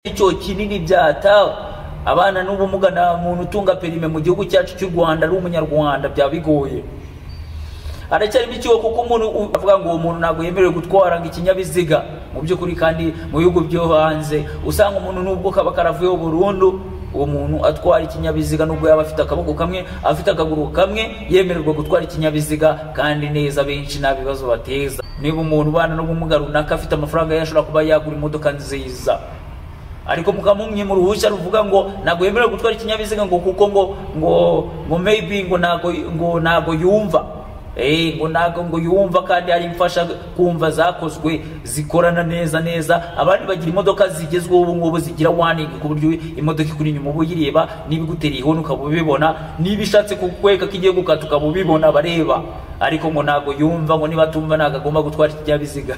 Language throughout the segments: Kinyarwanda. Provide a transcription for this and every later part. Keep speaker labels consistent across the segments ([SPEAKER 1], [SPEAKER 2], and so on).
[SPEAKER 1] icyo kinini byata abana n'ubumuga nta muntu utunga perime mu gihugu cyacu cy'u Rwanda ari umunyarwanda byaba bigoye haracyarimo ikigo kuko umuntu u- avuga ngo uwo muntu ntabwo yemerewe gutwara ngo ikinyabiziga mu by'ukuri kandi mu bihugu byo hanze usanga umuntu nubwo kaba karavuyeho burundu uwo muntu atwara ikinyabiziga nubwo yaba afite akaboko kamwe afite akaguru kamwe yemererwa gutwara ikinyabiziga kandi neza benshi nta bibazo bateza niba umuntu ubana n'ubumuga runaka afite amafaranga ye ashobora kuba yagura imodoka nziza ariko mukamumye mu ruhushya ruvuga ngo ntabwo yemerewe gutwara ikinyabiziga ngo kuko ngo ngo ngo maybe ngo ntabwo ngo ntabwo yumva eh ngo ntabwo ngo yumva kandi hari imfasha kumva zakozwe zikorana neza neza abandi bagira imodoka zigezweho ubu ngubu zigira warning ku buryo imodoka ikuri inyuma uba uyireba niba igutereye ihoni ukaba ubibona niba ishatse kukwereka ko igiye gukata ukaba ubibona abareba ariko ngo ntabwo yumva ngo niba atumva ntabwo agomba gutwara ikinyabiziga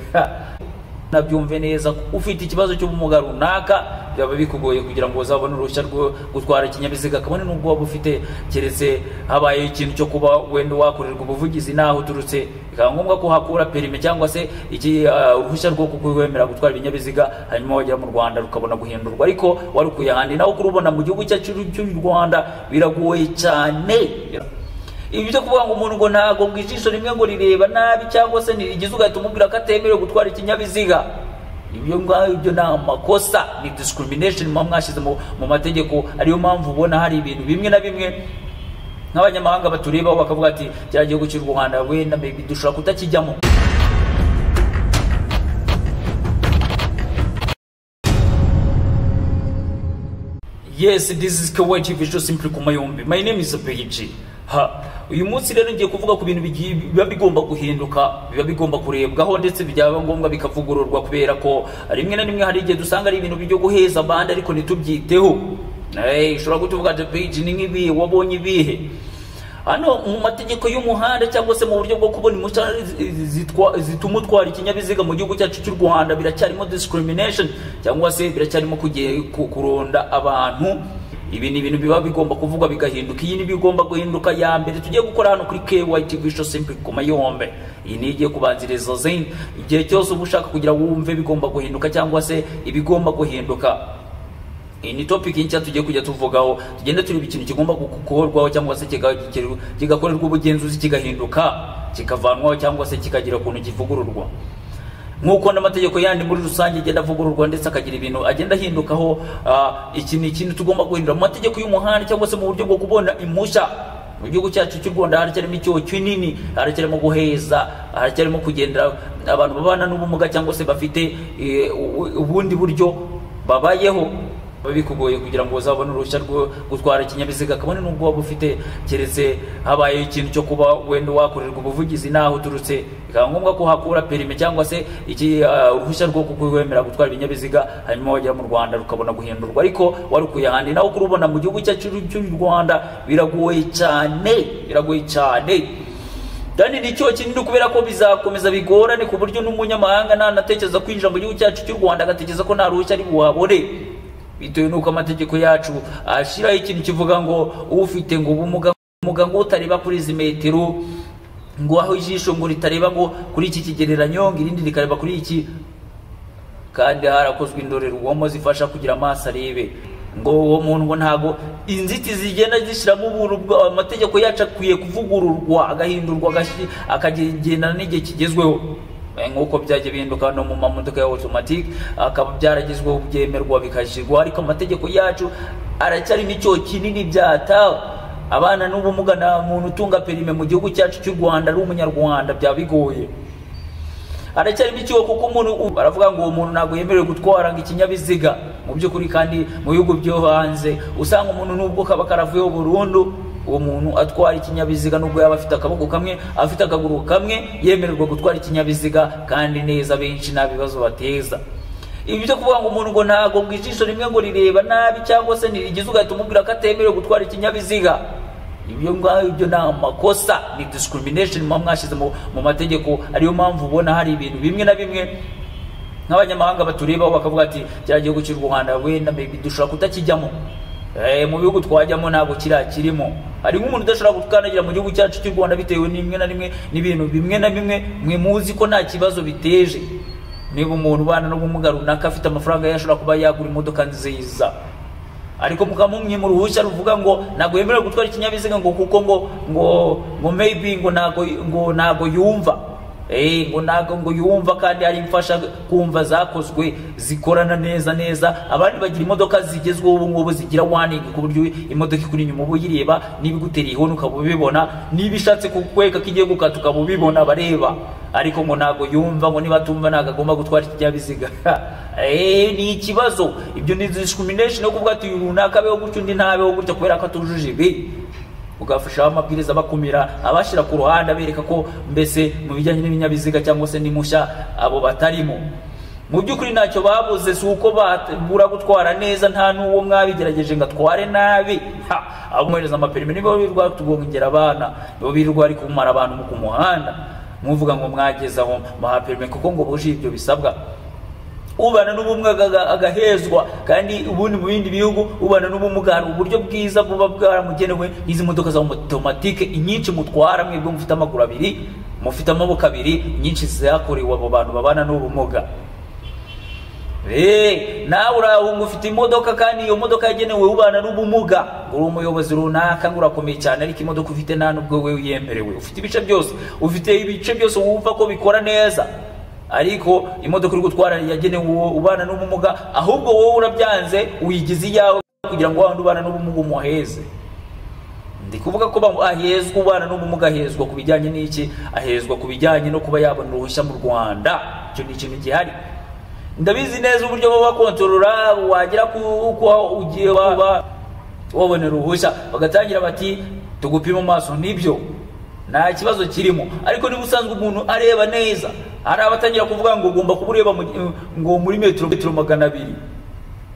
[SPEAKER 1] nabyumve neza ufite ikibazo cy'ubumuga runaka byaba bikugoye kugira ngo uzabone uruhushya rwo gutwara ikinyabiziga kabone n'ubwo waba ufite keretse habaye ikintu cyo kuba wenda wakorerwa ubuvugizi n'aho uturutse bikaba ngombwa ko uhakura perime cyangwa se iki ah, uruhushya rwo kukwemera gutwara ibinyabiziga hanyuma wagera mu rwanda rukabona guhindurwa ariko warukuye ahandi nawe kurubona mu gihugu cyacu cy'u rwanda biragoye cyane ibi byo kuvuga ngo umuntu ngo ntabwo ngo ijisho rimwe ngo rireba nabi cyangwa se ntirigize ugahita umubwira ko atemerewe gutwara ikinyabiziga ibyo ngibyo ni amakosa ni discrimination muba mwashyize mu mu mategeko ariyo mpamvu ubona hari ibintu bimwe na bimwe nk'abanyamahanga baturebaho bakavuga ati kiriya gihugu cy'u rwanda wenda maybe dushobora kutakijyamo Yes, this is Kawaii Visual Simple Kumayombe. My name is Beiji. Ha. Uyu munsi rero ngiye kuvuga ku bintu bigiye- biba bigomba guhinduka, biba bigomba kurebwaho ndetse byaba ngombwa bikavugururwa kubera ko rimwe na rimwe hari igihe dusanga ari ibintu byo guheza abandi ariko ntitubyiteho. Eh, ushobora kutuvuga ati Beiji ni nk'ibihe wabonye ibihe. Hano mu mategeko y'umuhanda cyangwa se mu buryo bwo kubona impushya zitwa- zituma utwara ikinyabiziga mu gihugu cyacu cy'u Rwanda biracyarimo discrimination cyangwa se biracyarimo kuge- ku- kuronda abantu ibi ni ibintu biba bigomba kuvugwa bigahinduka iyi ni bigomba guhinduka ya mbere tugiye gukora hano kuri KYTV Show Simple ku mayombe iyi ni igiye kubanziriza zindi igihe cyose uba ushaka kugira ngo wumve bigomba guhinduka cyangwa se ibigomba guhinduka iyi ni topic nshya tugiye kujya tuvugaho tugenda tureba ikintu kigomba gukorwaho cyangwa se kiga- kiga- kigakorerwa ubugenzuzi kigahinduka kikavanwaho cyangwa se kikagira ukuntu kivugururwa nk'uko n'amategeko yandi muri rusange agenda avugururwa ndetse akagira ibintu agenda ahindukaho ah, iki ni ikintu tugomba guhindura mu mategeko y'umuhanda cyangwa se mu buryo bwo kubona impushya mu gihugu cyacu cy'u rwanda haracyarimo icyoho kinini haracyarimo guheza haracyarimo kugendera abantu babana n'ubumuga cyangwa se bafite eh, u- u- ubundi buryo babayeho biba bikugoye kugira ngo uzabone uruhushya rwo gutwara ikinyabiziga kabone n'ubwo waba ufite keretse habaye ikintu cyo kuba wenda wakorerwa ubuvugizi n'aho uturutse bikaba ngombwa ko uhakura perime cyangwa se iki ah, uruhushya rwo kukwemera gutwara ibinyabiziga hanyuma wagera mu rwanda rukabona guhindurwa ariko warukuye ahandi nawe kurubona mu gihugu cyacu cy'u rwanda biragoye cyane biragoye cyane kandi ni cyo kinini kubera ko bizakomeza bigorane ku buryo n'umunyamahanga nanatekereza kwinjira mu gihugu cyacu cy'u rwanda agatekereza ko nta ruhushya ari buhabone bitewe n'uko amategeko yacu ashyiraho ikintu kivuga ngo ufite ngo ubumuga ubumuga ngo utareba kuri izi metero ngo aho ijisho ngo ritareba ngo kuri iki kigereranyo ngo irindi rikareba kuri iki kandi harakozwe indorerwamo zifasha kugira amaso arebe ngo uwo muntu ngo ntago inzitizi zigenda zishyiramo ubuntu bwa- amategeko yacu akwiye kuvugururwa agahindurwa agashi- akagendana n'igihe kigezweho Eh, nk'uko byajya bihinduka no mu mamodoka ya automatic akaba byaragezweho byemerwa bikashyirwa ariko amategeko yacu aracyarimo icyo kinini byatawe abana n'ubumuga nta muntu utunga perime mu gihugu cyacu cy'u rwanda ari umunyarwanda byaba bigoye haracyarimo ikigo kuko umuntu u- baravuga ngo uwo muntu ntabwo yemerewe gutwara ngo ikinyabiziga mu by'ukuri kandi mu bihugu byo hanze usanga umuntu nubwo kaba karavuyeho burundu uwo muntu atwara ikinyabiziga nubwo yaba afite akaboko kamwe afite akaguru kamwe yemererwa gutwara ikinyabiziga kandi neza benshi nta bibazo bateza ibi byo kuvuga ngo umuntu ngo ntabwo ngo ijisho rimwe ngo rireba nabi cyangwa se ntirigize ugahita umubwira ko atemerewe gutwara ikinyabiziga ibyo ngibyo ni amakosa ni discrimination muba mwashyize mu mu mategeko ariyo mpamvu ubona hari ibintu bimwe na bimwe nk'abanyamahanga baturebaho bakavuga ati kiriya gihugu cy'u rwanda wenda maybe dushobora kutakijyamo Eh, mu bihugu twajyamo ntabwo kiriya kirimo hari nk'umuntu udashobora gukandagira mu gihugu cyacu cy'u rwanda bitewe n'imwe na rimwe n'ibintu bimwe na bimwe mwe muzi ko nta kibazo biteje niba umuntu ubana n'ubumuga runaka afite amafaranga ye ashobora kuba yagura imodoka nziza ariko mukaba mumwima uruhushya ruvuga ngo ntabwo yemerewe gutwara ikinyabiziga ngo kuko ngo ngo ngo maybe ngo ntabwo ngo ntabwo yumva Eh, ngo ntabwo ngo yumva kandi hari imfasha kumva zakozwe zikorana neza neza abandi bagira imodoka zigezweho ubu ngubu zigira warning ku buryo imodoka ikuri inyuma uba uyireba niba igutereye ihoni ukaba ubibona niba ishatse kukwereka ko igiye gukata ukaba ubibona abareba ariko ngo ntabwo yumva ngo niba atumva ntabwo agomba gutwara ikinyabiziga Eh, ni ikibazo ibyo ni discrimination yo kuvuga ati uyu runaka abeho gutyo undi ntabeho gutya kubera ko atujuje ibi ugafasha amabwiriza abakumira abashyira ku ruhande abereka ko mbese mu bijyanye n'ibinyabiziga cyangwa se n'impushya abo batarimo mu by'ukuri ntacyo babuze si uko babura gutwara neza nta n'uwo mwabigerageje ngo atware nabi Ha! abamwohereza amaperime nibo birirwa tugongera abana nibo birirwa bari kumara abantu mu ku muhanda muvuga ngo mwageze aho muha perime kuko ngo buje ibyo bisabwa ubana n'ubumuga aga- agahezwa kandi ubundi mu bindi bihugu ubana n'ubumuga hari uburyo bwiza buba bwaramugenewe n'izi modoka za otomatike inyinshi mutwara mwebwe mufite amaguru abiri mufite amaboko abiri inyinshi zakorewe abo bantu babana n'ubumuga Eh, nawe urahunga ufite imodoka kandi iyo modoka yagenewe ubana n'ubumuga uri umuyobozi runaka ngo urakomeye cyane ariko imodoka ufite nta nubwo we uyemerewe ufite ibice byose ufite ibice byose wumva ko bikora neza ariko imodoka uri gutwara yagenewe uwo ubana n'ubumuga ahubwo wowe urabyanze uyigize iyawe kugira ngo wa wundi ubana n'ubumuga umuheze ndi kuvuga ko ba- ahezwa ubana n'ubumuga ahezwa ku bijyanye n'iki ahezwa ku bijyanye no kuba yabona uruhushya mu rwanda icyo ni ikintu gihari ndabizi neza uburyo baba bakontorora wagera ku uko ugiye waba wabona uruhushya bagatangira bati tugupima amaso nibyo nta kibazo kirimo ariko niba usanzwe umuntu areba neza hari abatangira kuvuga ngo ugomba kuba ureba mu- ngo muri metero metero magana abiri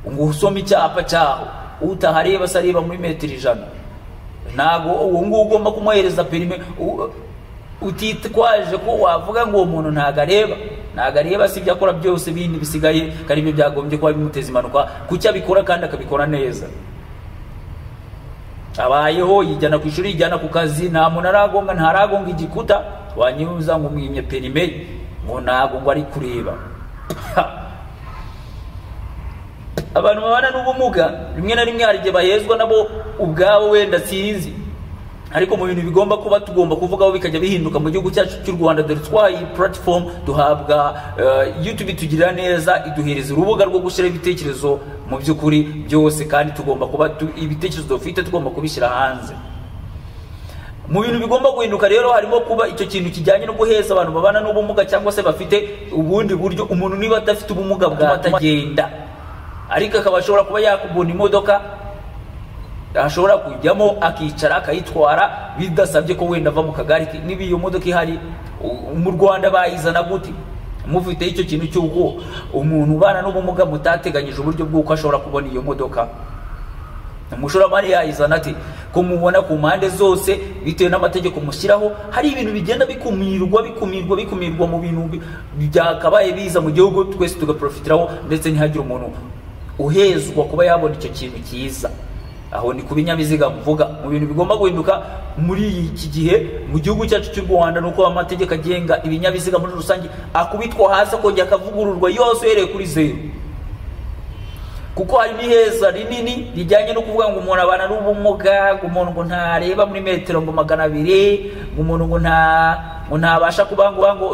[SPEAKER 1] ngo usome icyapa cyaho utahareba se areba muri metero ijana ntabwo uwo nguwo ugomba kumwohereza perime u- utitwaje ko wavuga ngo uwo muntu ntabwo areba ntabwo areba si ibyo akora byose bindi bisigaye kandi ibyo byagombye kuba bimuteza impanuka kuki abikora kandi akabikora neza abayeho yijyana ku ishuri yijyana ku kazi nta muntu aragonga ntaragonga igikuta wanyuza ngo umwimye perime ngo ntabwo ngo ari kureba abantu babana n'ubumuga rimwe na rimwe hari igihe bahezwa nabo ubwabo wenda sinzi ariko mu bintu bigomba kuba tugomba kuvugaho bikajya bihinduka mu gihugu cyacu cy'u rwanda dore twaye platform duhabwa eh, youtube itugirira neza iduhereza urubuga rwo gushyiraho ibitekerezo mu by'ukuri byose kandi tugomba kuba tu- ibitekerezo dufite tugomba kubishyira hanze mu bintu bigomba guhinduka rero harimo kuba icyo kintu kijyanye no guheza abantu babana n'ubumuga cyangwa se bafite ubundi buryo umuntu niba adafite ubumuga bwa atagenda ariko akaba ashobora kuba yakubona imodoka ashobora kujyamo akicara akayitwara bidasabye ko wenda ava mu kagari ke. niba iyo modoka ihari u- mu rwanda bayizana gute mufite icyo kintu cy'uko umuntu ubana n'ubumuga mutateganyije uburyo bw'uko ashobora kubona iyo modoka umushoramari yayizana ate kumubona ku mpande zose bitewe n'amategeko mushyiraho hari ibintu bigenda bikumirwa bikumirwa bikumirwa mu bintu bi- byakabaye biza mu gihugu twese tugaprofitiraho ndetse ntihagire umuntu uhezwa kuba yabona icyo kintu cyiza aho ni ku binyabiziga mvuga mu bintu bigomba guhinduka muri iki gihe mu gihugu cyacu cy'u rwanda ni uko amategeko agenga ibinyabiziga muri rusange akubitwa hasi akongera akavugururwa yose uhereye kuri zeru kuko hari n'iheza rinini rijyanye no kuvuga ngo umuntu abana n'ubumuga ngo umuntu ngo ntareba muri metero ngo magana abiri ngo umuntu ngo nta ngo ntabasha kuba ngo ngo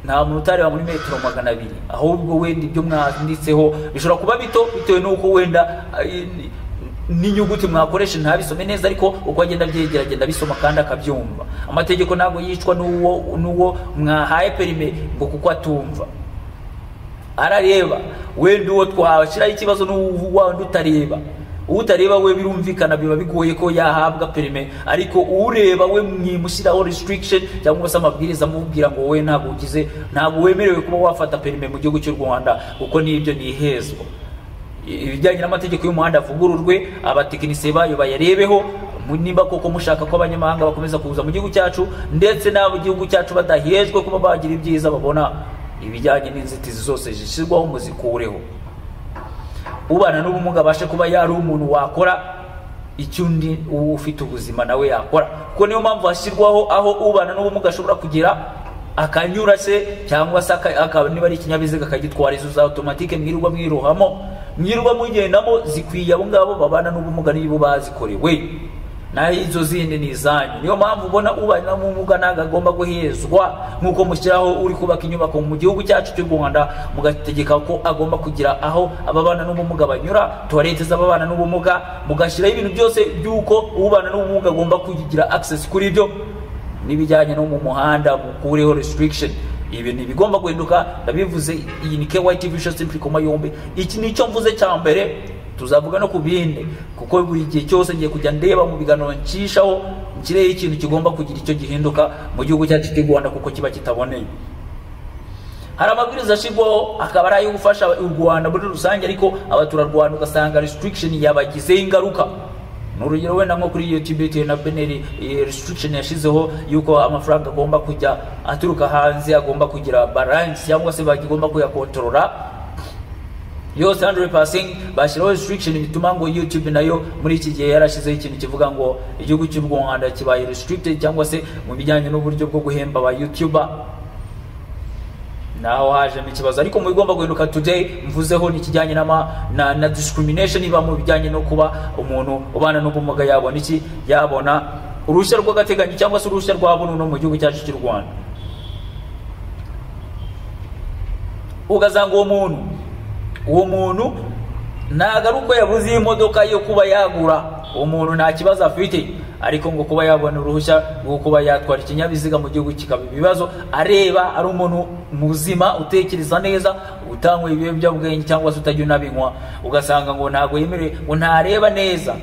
[SPEAKER 1] nta muntu utareba muri metero magana abiri ahubwo wenda ibyo mwanditseho bishobora kuba bito bitewe n'uko wenda eh, ni- n'inyuguti mwakoresha ntabisome neza ariko uko agenda abyegera agenda abisoma kandi akabyumva amategeko ntabwo yicwa n'uwo n'uwo mwahaye perime ngo kuko atumva arareba wenda uwo twashyiraho ikibazo n'uwundi utareba utareba we birumvikana biba bigoye ko yahabwa perime ariko ureba we mwimushyiraho restriction cyangwa se amabwiriza amubwira ngo wowe ntabwo ugize ntabwo wemerewe kuba wafata perime mu gihugu cy'u rwanda kuko n'ibyo ni ihezwa ibijyanye n'amategeko y'umuhanda avugururwe abatekinisiye bayo bayarebeho mu- nimba koko mushaka ko abanyamahanga bakomeza kuza mu gihugu cyacu ndetse n'abo igihugu cyacu badahejwe kuba bagira ibyiza babona ibijyanye n'inzitizi zose zishyirwaho muzikureho ubana n'ubumuga abashe kuba yari umuntu wakora icyo undi ufite ubuzima nawe yakora kuko niyo mpamvu hashyirwaho aho ubana n'ubumuga ashobora kugera akanyura se cyangwa se aka- aka- niba ari ikinyabiziga akagitwara izo za automatique mwirirwa mwirohamo mwirirwa mugendamo zikwiye abo ngabo babana n'ubumuga nibo bazikorewe naho izo zindi ni izanyu niyo mpamvu ubona ubana n'ubumuga ntabwo agomba guhezwa nk'uko mushyiraho uri kubaka inyubako mu gihugu cyacu cy'u rwanda mugategeka ko agomba kugira aho ababana n'ubumuga banyura tuwarete z'ababana n'ubumuga mugashyiraho ibintu byose by'uko ubana n'ubumuga agomba kugira access kuri ibyo n'ibijyanye no mu muhanda mukureho restriction ibintu bigomba guhinduka ndabivuze iyi ni KYT Vision Simple Koma yombi iki nicyo mvuze cya mbere tuzavuga no ku bindi kuko buri gihe cyose ngiye kujya ndeba mu biganiro ncishaho nkireho ikintu kigomba kugira icyo gihinduka mu gihugu cyacu cy'u Rwanda kuko kiba kitaboneye hari amabwiriza ashyirwaho akaba ari ayo gufasha u rwanda muri rusange ariko abaturarwanda ugasanga restriction yabagizeho ingaruka ni urugero wenda nko kuri iyo tibeti na beneri iyi restriction yashyizeho y'uko amafaranga agomba kujya aturuka hanze agomba kugira balance cyangwa se bagomba kuyakontorora yose 100% bashyiraho restriction bituma ngo youtube nayo muri iki gihe yarashyizeho ikintu kivuga ngo igihugu cy'u rwanda kibaye restricted cyangwa se mu bijyanye n'uburyo bwo guhemba ba youtuber naho hajemo ikibazo ariko mu bigomba guhinduka today mvuzeho ni ikijyanye n'ama- na, na discrimination iba mu bijyanye no kuba umuntu ubana n'ubumuga yabona iki yabona uruhushya rw'agateganyo cyangwa se uruhushya rwa burundu mu gihugu cyacu cy'u rwanda ugasanga uwo muntu uwo muntu ntabwo ari uko yabuze iyi modoka yo kuba yagura uwo muntu nta kibazo afite ariko ngo kuba yabona uruhushya rwo kuba yatwara ikinyabiziga mu gihugu kikaba ibibazo areba ari umuntu muzima utekereza neza utanywa ibiyobyabwenge cyangwa se utajya unabinywa ugasanga ngo ntabwo yemerewe ngo ntareba neza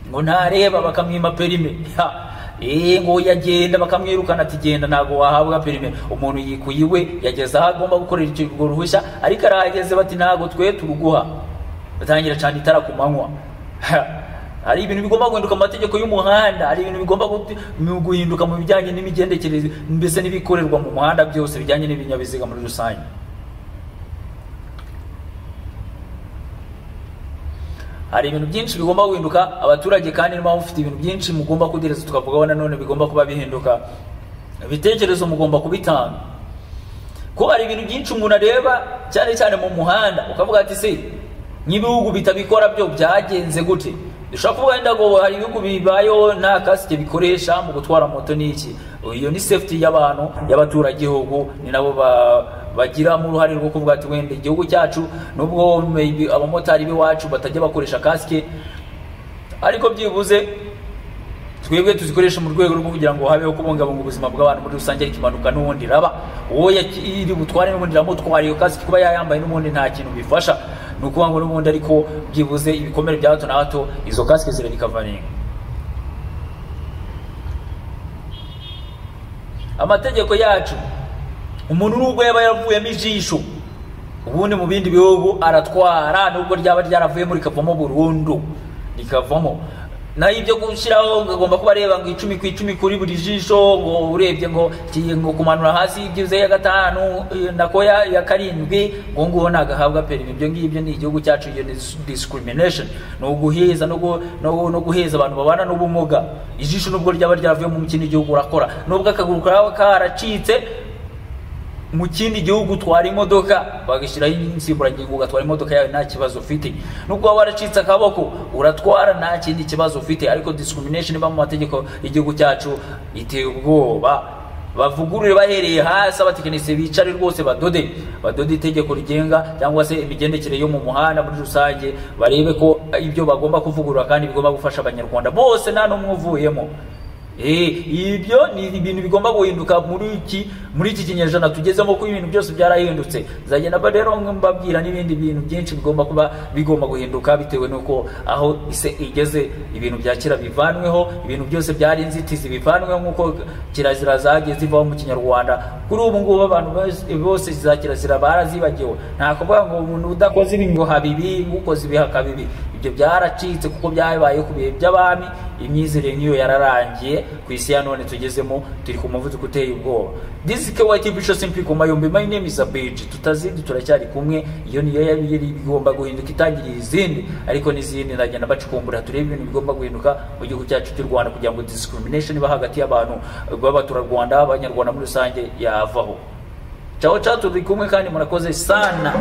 [SPEAKER 1] ngo ntareba bakamwima perime Ha! Eh, ngo yagenda bakamwirukana ati genda ntabwo wahabwa perime umuntu yikuye iwe yageze aho agomba gukorera icyo- urwo ruhushya ariko arahageze bati ntabwo twe turuguha batangira cyane itara ku manywa Ha! hari ibintu bigomba guhinduka mu mategeko y'umuhanda hari ibintu bigomba guti- mu guhinduka mu bijyanye n'imigendekereze mbese n'ibikorerwa mu muhanda byose bijyanye n'ibinyabiziga muri rusange hari ibintu byinshi bigomba guhinduka abaturage kandi niba mufite ibintu byinshi mugomba kugereza tukavugaho nanone bigomba kuba bihinduka ibitekerezo mugomba kubitanga ko hari ibintu byinshi umuntu areba cyane cyane mu muhanda ukavuga ati se nk'ibihugu bitabikora byo byagenze gute dushobora kuvuga wenda ngo hari ibihugu bibayeho nta kasike bikoresha mu gutwara moto n'iki iyo ni safety y'abantu y'abaturagihugu ni nabo ba- bagiramo uruhare rwo kuvuga ati wenda igihugu cyacu nubwo maybe abamotari b'iwacu batajya bakoresha kasike ariko byibuze twebwe tuzikoresha mu rwego rwo kugira ngo habeho kubungabunga ubuzima bw'abantu muri rusange ariko impanuka n'ubundi iraba uwo yaki- iri butware n'ubundi iramutwara iyo kasike kuba yayambaye n'ubundi nta kintu bifasha ni ukuvuga ngo n'ubundi ariko byibuze ibikomere bya hato na hato izo kasike zirabikavaringa amategeko yacu umuntu nubwo yaba yaravuyemo ijisho ubundi mu bindi bihugu aratwara nubwo ryaba ryaravuyemo rikavamo burundu rikavamo naho ibyo gushyiraho ngo agomba kuba areba ngo icumi ku icumi kuri buri jisho ngo urebye ngo ki- ngo kumanura hasi ibyibuze ya gatanu eh, nako ya ya karindwi ngo nguwo nagahabwa perimi ibyo ngibyo ni igihugu cyacu iyo ni dis- discrimination ni uguheza no gu- no gu- no guheza abantu babana n'ubumuga ijisho nubwo ryaba ryavuye mu kindi gihugu urakora nubwo akaguru kaba karacitse mu kindi gihugu utwara imodoka bagashyiraho insimburangingo ugatwara imodoka yawe nta kibazo ufite nubwo waba waracitse akaboko uratwara nta kindi kibazo ufite ariko discrimination iba mu mategeko y'igihugu cyacu iteye ubwoba bavugurure bahereye hasi abatekinisiye bicare rwose badode badode itegeko rigenga cyangwa se imigendekere yo mu muhanda muri rusange barebe ko ibyo bagomba kuvugurura kandi bigomba gufasha abanyarwanda bose nta n'umwe uvuyemo Eh, ibyo ni ibintu bigomba guhinduka muri iki muri iki kinyejana tugezemo ko ibintu byose byarahindutse nzagenda ba- rero mbabwira n'ibindi bintu byinshi bigomba kuba bigomba guhinduka bitewe n'uko aho ise igeze ibintu bya kera bivanweho ibintu byose byari inzitizi bivanweho nk'uko kirazira zageze ivaho mu kinyarwanda kuri ubu ngubu abantu bose- bose za kirazira barazibagiwe nta kuvuga ngo umuntu udakoze ibi ngo habibi ukoze ibi hakabibi ibyo byaracitse kuko byabaye ku bihe by'abami imyizerere nk'iyo yararangiye ku isi ya none tugezemo turi ku muvuduko uteye ubwoba disi kewati bisho simpli ku mayombe my name is abeji tutazindi turacyari kumwe iyo niyo yari yari igomba guhinduka itangiriye izindi ariko n'izindi ndagenda bacukumbura turebe ibintu bigomba guhinduka mu gihugu cyacu cy'u rwanda kugira ngo discrimination iba hagati y'abantu b'abaturarwanda abanyarwanda muri rusange yavaho Chao chao turi kumwe kandi murakoze sana